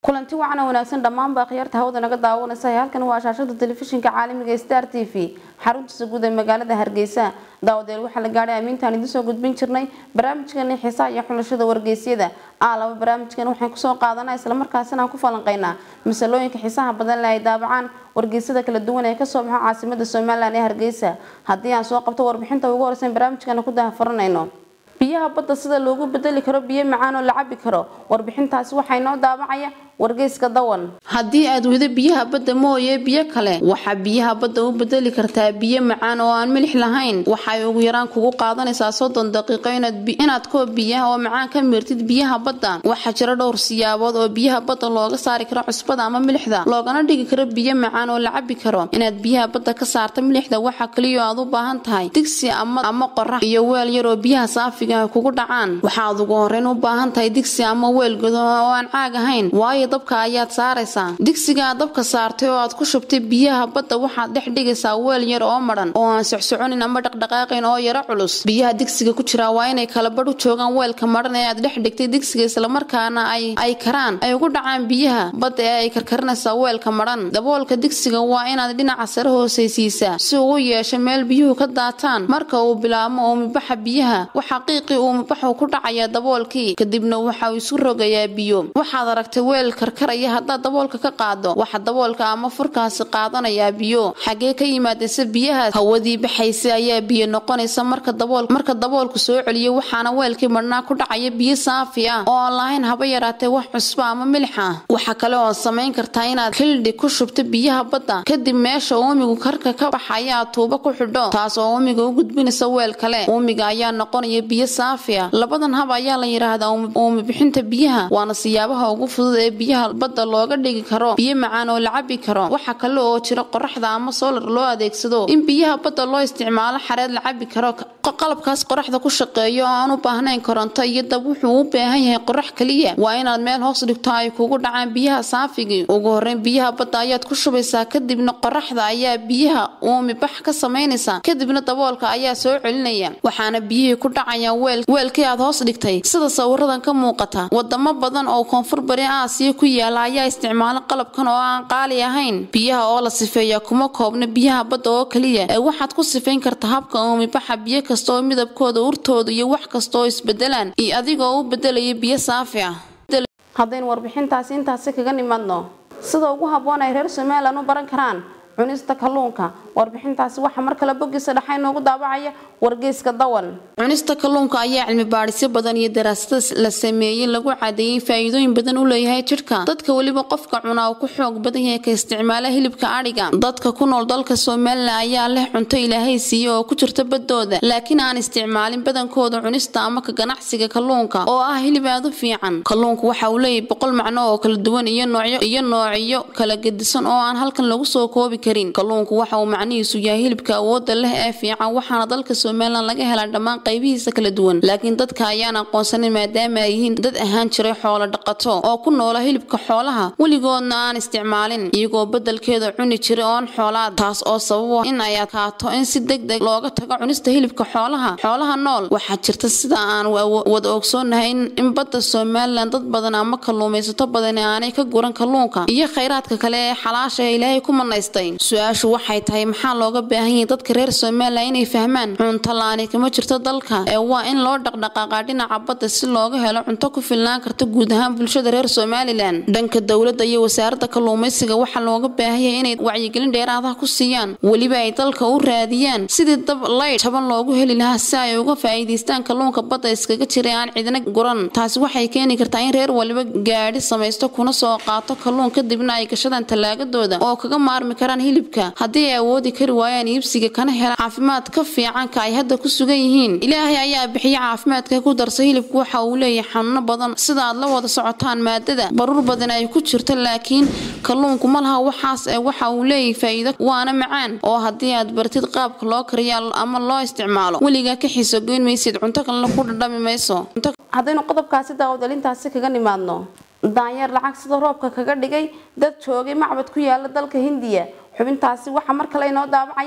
kulanti wacan oo wanaagsan dhammaanba khiyaarta hawada naga daawanaysa halkan waa shaashada telefishinka caalamiga star t v xaruntiisa guud ee magaalada hargeysa daawadeel waxaa la gaadhay amiintaan idiin soo gudbin jirnay barnaamijkani xiisaha iyo xulashada wargeysyada a laba barnaamijkan waxaan kusoo qaadanaa islamarkaasina aan ku falanqeynaa masalooyinka xiisaha badan le ay daabacaan wargeysyada kala duwan ee kasoo baxo caasimada somalilan ee hargeysa haddii aan soo qabto warbixinta ugu horeysan barnaamijkana ku dahafuranayno biyaha badda sida loogu bedeli karo biyo macaan oo la cabi karo warbixintaasi waxaa inoo daabacaya wargeyska dawan haddii aad wado biyaha badda mooye biyo kale waxaa biyaha badda u bedeli kartaa biyo macaan oo aan milix lahayn waxay ugu yaraan kugu qaadanaysaa soddon daqiiqo inaad koob biyaha oo macaan ka miirtid biyaha badda waxaa jira dhowr siyaabood oo biyaha badda looga saari karo cusbada ama milixda loogana dhigi karo biyo macaan oo la cabi karo inaad biyaha badda ka saarta milixda waxaa kaliyo aad u baahan tahay digsi ama qorax iyo weel yar oo biyaha saafiga kugu dhacaan waxaad ugu horeyn u baahan tahay digsi ama weel godo oo aan caag ahayn waayo dabka ayaad saaraysaa digsigaa dabka saartay oo aad ku shubtay biyaha badda waxaad dhex dhigaysaa weel yar oo madhan oo aan socsoconin ama dhaqdhaqaaqayn oo yaro culus biyaha digsiga ku jiraa waa inay kala badh u joogaan weelka madhan ee aad dhex dhigtay digsiga islamarkaana ay karaan ay ugu dhacaan biyaha badda ee ay karkarinaysaa weelka madhan daboolka digsiga waa inaad dhinaca sare hoosaysiisaa si uu u yeesho meel biyuhu ka daataan marka uu bilaabmo uumibaxa biyaha waxaa qiiqii uumibaxu ku dhacaya daboolkii kadibna waxa uu isu rogayaa biyo waxaad aragtay weel karkaraya haddaad daboolka ka qaado waxa daboolka ama furkaasi qaadanayaa biyo xagee ka yimaadaysa biyahaas hawadii baxaysa ayaa biyo noqonaysa marka daboolku soo celiyo waxaana weelkii madhnaa ku dhacaya biyo saafi ah oo aan lahayn haba yaraatee wax cusba ama milix ah waxa kale oo samayn kartaa inaad xildhi ku shubto biyaha badda kadib meesha uumigu karka ka baxaya aad tuubo ku xidho taas oo uumiga u gudbinaysa weel kale uumiga ayaa noqonaya biyo saafi ah labadan hab ayaa la yidhaahdaa uumi bixinta biyaha waana siyaabaha ugu fudud ee biyaha badda looga dhigi karo biyo macaan oo la cabi karo waxa kale oo jira qoraxda ama soolar loo adeegsado in biyaha badda loo isticmaalo xareed la cabi karo qalabkaas qoraxda ku shaqeeyo oo aan u baahnayn koronto iyo dab wuxuu u baahan yahay qorax kaliya waa inaad meel hoos dhigto ay kugu dhacaan biyaha saafigii ugu horeyn biyaha badda ayaad ku shubaysaa kadibna qoraxda ayaa biyaha uumi bax ka samaynaysa kadibna daboolka ayaa soo celinaya waxaana biyihii ku dhacayaan weelkii aad hoos dhigtay sida sawiradan ka muuqata wadamo badan oo koonfur bari aasiya ku yaala ayaa isticmaala qalabkan oo aan qaali ahayn biyaha oo la sifeeya kuma koobna biyaha badda oo kaliya ee waxaad ku sifayn karta habka uumibaxa biyo kasta oo midabkooda urtooda iyo wax kasta oo isbedelaan iyo adigoo u bedelaya biyo saafi ah haddaynu warbixintaasi intaasi kaga nimaadno sida ugu habboon ay reer somalilan u baran karaan cunista kalluunka warbixintaasi waxaa mar kale bogiisa dhexa inoogu daabacaya wargeyska dawan cunista kalluunka ayaa cilmi baadhisyo badan iyo daraasada la sameeyey lagu cadeeyey faa-iidooyin badan u leeyahay jidhka dadka weliba qofka cunaa uu ku xoog badan yahay ka isticmaala hilibka adhiga dadka ku nool dalka somalilan ayaa leh cunto ilaahay siiye oo ku jirta badooda laakiin aan isticmaalin badankooda cunista ama ka ganacsiga kalluunka oo ah hilib aad u fiican kalluunku waxa uu leeyahay boqol macno oo kala duwan iyo noocyo iyo noocyo kala gedisan oo aan halkan lagu soo koobi karin kalluunku waxa uu macnihiisu yahay hilibka awooda leh ee fiican waxaana dalka somalilan laga helaa dhammaan qaybihiisa kala duwan laakiin dadka ayaan aqoonsanin maadaama ay yihiin dad ahaan jiray xoolo dhaqato oo ku noola hilibka xoolaha weligoodna aan isticmaalin iyagoo bedelkeeda cuni jiray oon xoolaad taas oo sababo in ay adkaato in si deg deg looga tago cunista hilibka xoolaha xoolaha nool waxaa jirta sida aan wada ogsoonahay in badda somalilan dad badan ama kalluumaysato badani aanay ka guran kalluunka iyo khayraadka kale ee xalaasha ee ilaahay ku manaystay su-aashu waxay tahay maxaa looga baahan yahay dadka reer somalilan inay fahmaan cunto la-aani kama jirto dalka ee waa in loo dhaqdhaqaaqaa dhinaca badda si looga helo cunto ku filnaan karta guud ahaan bulshada reer somalilan dhanka dowladda iyo wasaaradda kalluumaysiga waxaa looga baahan yahay inay wacyigelin dheeraadaha ku siiyaan weliba ay dalka u raadiyaan sidii dab laydh taban loogu heli lahaa si ay uga faa'iidaystaan kalluunka badda iskaga jiray aan cidina guran taasi waxay keeni kartaa in reer waliba gaadhi samaysto kuna soo qaato kalluun kadibna ay gashadaan tallaagadooda oo kaga maarmi karaan hilibka haddii ay awoodi kari waayaan iibsiga kana hela caafimaad ka fiicanka ay hadda ku sugan yihiin ilaahay ayaa bixiya caafimaadka ku darsa hilibku waxa uu leeyahay xanuuno badan sida aad la wada socotaan maadada baruur badan ay ku jirto laakiin kalluunku ma laha waxaas ee waxa uu leeyahay faa'iido waana macaan oo haddii aad bartid qaabka loo kariya ama loo isticmaalo weligaa ka xiiso goyn maysid cunto kalena ku dhadhami mayso haddaynu qodobkaasi daawadalintaasi kaga nimaadno daanyeer lacag sida roobka kaga dhigay dad joogay macbad ku yaala dalka hindiya xubintaasi waxaa mar kale inoo daabacaya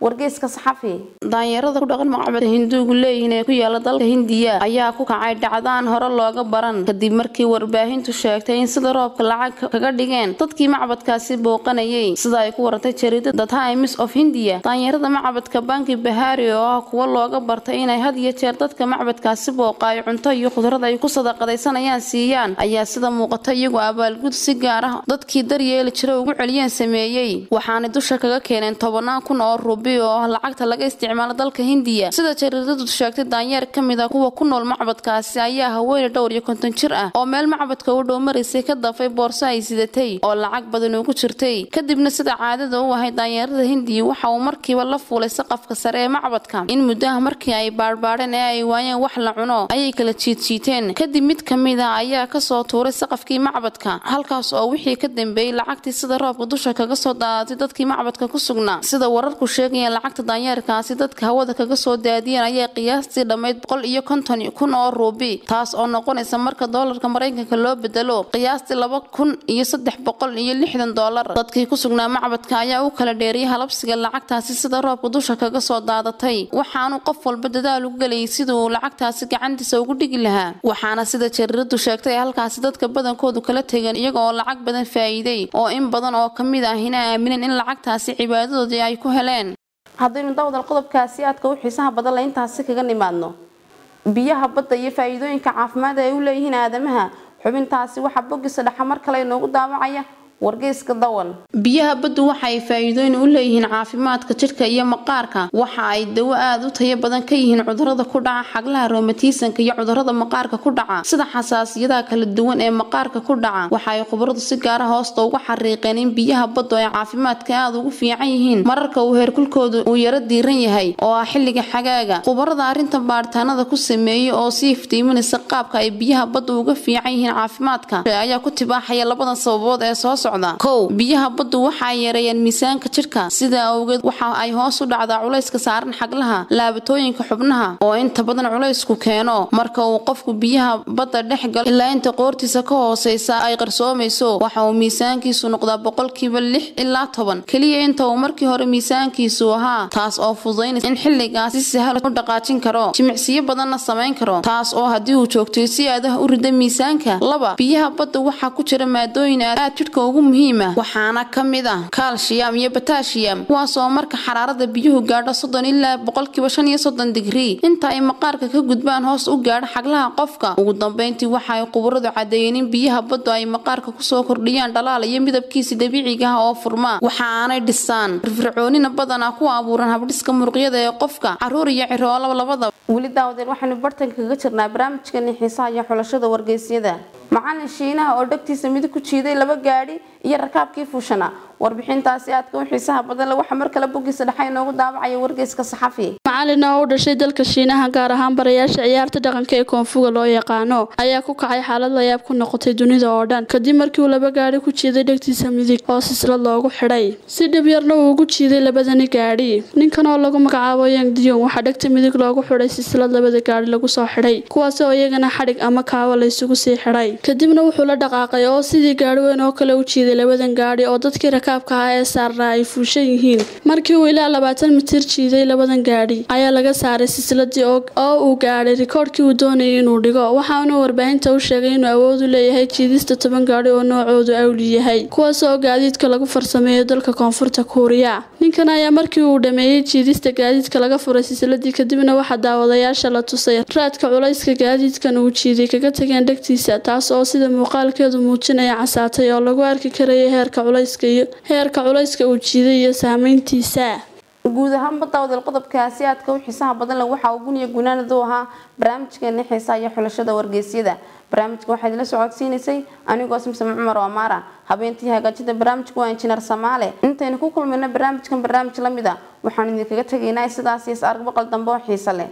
wargeyska saxafi daanyarada ku dhaqan macbadka hinduugu leeyihiin ee ku yaala dalka hindiya ayaa ku kacay dhacdaan hore looga baran kadib markii warbaahintu sheegtay in sida roobka lacag kaga dhigeen dadkii macbadkaasi booqanayay sida ay ku warantay jariidada the times of hindiya daanyarada macbadka banki bahari oo ah kuwo looga bartay inay had iyo jeer dadka macbadkaasi booqaayo cunto iyo khudrad ay ku sadaqadaysanayaan siiyaan ayaa sida muuqata iyagu abaalgud si gaar ah dadkii daryeeli jira ugu celiyeen sameeyey waxaanay dusha kaga keeneen tobanaan kun oo rubi oo ah lacagta laga isticmaalo dalka hindiya sida jariidadu sheegtay daanyeer ka mid a kuwa ku nool macbadkaasi ayaa haweeney dhowr iyo konton jir ah oo meel macbadka u dhow maraysay ka dafay boorso ay sidatay oo lacag badan ugu jirtay kadibna sida caadada u ahay daanyeerada hindiya waxa uu markiiba la fuulay saqafka sare ee macbadka in muddaha markii ay baadhbaadheen ee ay waayeen wax la cuno ayay kala jiidjiiteen kadib mid ka mid ah ayaa kasoo tuuray saqafkii macbadka halkaas oo wixii ka dambeeyey lacagtii sida roobka dusha kaga soo daadatay dadkii macbadka ku sugnaa sida wararku sheegayeen lacagta daanyeerkaasi dadka hawada kaga soo daadiyeen ayaa qiyaastii dhammayd boqol iyo konton kun oo ruubi taas oo noqonaysa marka doolarka maraykanka loo bedelo qiyaastii laba kun iyo saddex boqol iyo lixdan doolar dadkii ku sugnaa macbadka ayaa u kala dheeriyay halabsiga lacagtaasi sida roobka dusha kaga soo daadatay waxaanu qof walba dadaal u gelayay sidii uu lacagtaasi gacantiisa ugu dhigi lahaa waxaana sida jariiradu sheegtay halkaasi dadka badankoodu kala tegeen iyaga oo lacag badan faa'iiday oo in badan oo ka mid ahina aamineen in lacagtaasi cibaadadoodii ay ku heleen haddaynu dawdal qodobkaasi aadka u xiisaha badan la intaasi kaga nimaadno biyaha badda iyo faa'iidooyinka caafimaad ay u leeyihiin aadamaha xubintaasi waxaa bogisa dhexa mar kale inoogu daawacaya wargeyska dawan biyaha baddu waxa ay faa'iidooyin u leeyihiin caafimaadka jidhka iyo maqaarka waxa ay dawo aad u tayo badan ka yihiin cudurrada ku dhaca xaglaha roomatiisanka iyo cudurrada maqaarka ku dhaca sida xasaasiyadaha kala duwan ee maqaarka ku dhaca waxa ay khubaradu si gaara hoosta uga xariiqeen in biyaha baddu ay caafimaadka aad ugu fiican yihiin mararka uu heerkulkoodu uu yaro diiran yahay oo ah xilliga xagaaga khubarada arrintan baaritaanada ku sameeyey oo si iftiiminaysa qaabka ay biyaha baddu uga fiican yihiin caafimaadka ayaa ku tibaaxaya labadan sababood ee soo kow biyaha baddu waxa ay yareeyaan miisaanka jidhka sidaa awgeed waxa ay hoos u dhacdaa culayska saaran xaglaha laabatooyinka xubnaha oo inta badan culaysku keeno marka uu qofku biyaha badda dhex galo ilaa inta qoortiisa ka hooseysa ay qarsoomayso waxa uu miisaankiisu noqdaa boqolkiiba lix ilaa toban keliya inta uu markii hore miisaankiisu ahaa taas oo fududaynaysa in xilligaas si sahal u dhaqaajin karo jimicsiyo badanna samayn karo taas oo haddii uu joogtay si aadaha u rida miisaanka laba biyaha badda waxaa ku jira maadooyin aad jidhka ugu muhiima waxaana ka mid ah kaalshiyam iyo batashiyam kuwaas oo marka xaraarada biyuhu gaadho soddon ilaa boqolkiiba shan iyo soddon digrii inta ay maqaarka ka gudbaan hoos u gaadho xaglaha qofka ugu dambeyntii waxa ay khubaradu caddeeyeen in biyaha baddu ay maqaarka kusoo kordhiyaan dhalaal iyo midabkiisa dabiiciga ah oo furma waxa aanay dhisaan firfircoonina badanaa ku abuuran habdhiska muruqyada ee qofka caruur iyo ciroolaba labadaba weli daawadeen waxaanu bartanka kaga jirnaa barnaamijkani xiisaha iyo xulashada wargeysyada macalin shiinaha oo dhegtiisa midig ku jiiday laba gaadhi iyo rakaabkii fuushana warbixintaasi aadka u xiisaha badan le waxaa mar kale bogiisa dhexa inoogu daawacaya wargeyska saxafi macalin oo u dhashay dalka shiinaha gaar ahaan barayaasha ciyaarta dhaqanka ee koonfuga loo yaqaano ayaa ku kacay xaalad layaab ku noqotay dunida oo dhan kadib markii uu laba gaadhi ku jiiday dhegtiisa midig oo sislad loogu xidhay si dhib yarna uu ugu jiiday labadani gaadhi ninkan oo lagu magacaabo yang diyon waxaa dhegta midig loogu xidhay sislad labada gaadhi lagu soo xidhay kuwaas oo iyagana xadhig ama kaawo laysugu sii xidhay kadibna wuxuu la dhaqaaqay oo sidii gaadhi weyn oo kale u jiiday labadan gaadhi oo dadkii rakaabka ahaa ee saarnaa ay fuushan yihiin markii uu ilaa labaatan mitir jiiday labadan gaadhi ayaa laga saaray silsiladii oo uu gaadhay rikoodhkii uu doonayay inuu dhigo waxaana warbaahinta u sheegay inuu awood u leeyahay jiidista toban gaadhi oo noocoodu awli yahay kuwaas oo gaadiidka lagu farsameeyo dalka koonfurta kuuriya ninkan ayaa markii uu dhameeyey jiidista gaadiidka laga furay silsiladii kadibna waxaa daawadayaasha la tusay raadka culayska gaadiidkan uu jiiday kaga tageen dhegtiisa taas oo sida muuqaalkeedu muujinaya casaatay oo lagu arki karayay heerka culayska iyo heerka culayska uu jiiday iyo saameyntiisa guud ahaanba daawadal qodobkaasi aadka u xiisaha badan leh waxaa uu guniya gunaanadu ahaa barnaamijkeeni xiisaha iyo xulashada wargeysyada barnaamijka waxaa idila socodsiinaysay anigoo simsame cumar amaara habeentii hagaajida barnaamijka waa injineer samaale intaynu ku kulmayno barnaamijkan barnaamij lamid a waxaanu idinkaga tegaynaa sidaas is argbaqal dambe oo xiise leh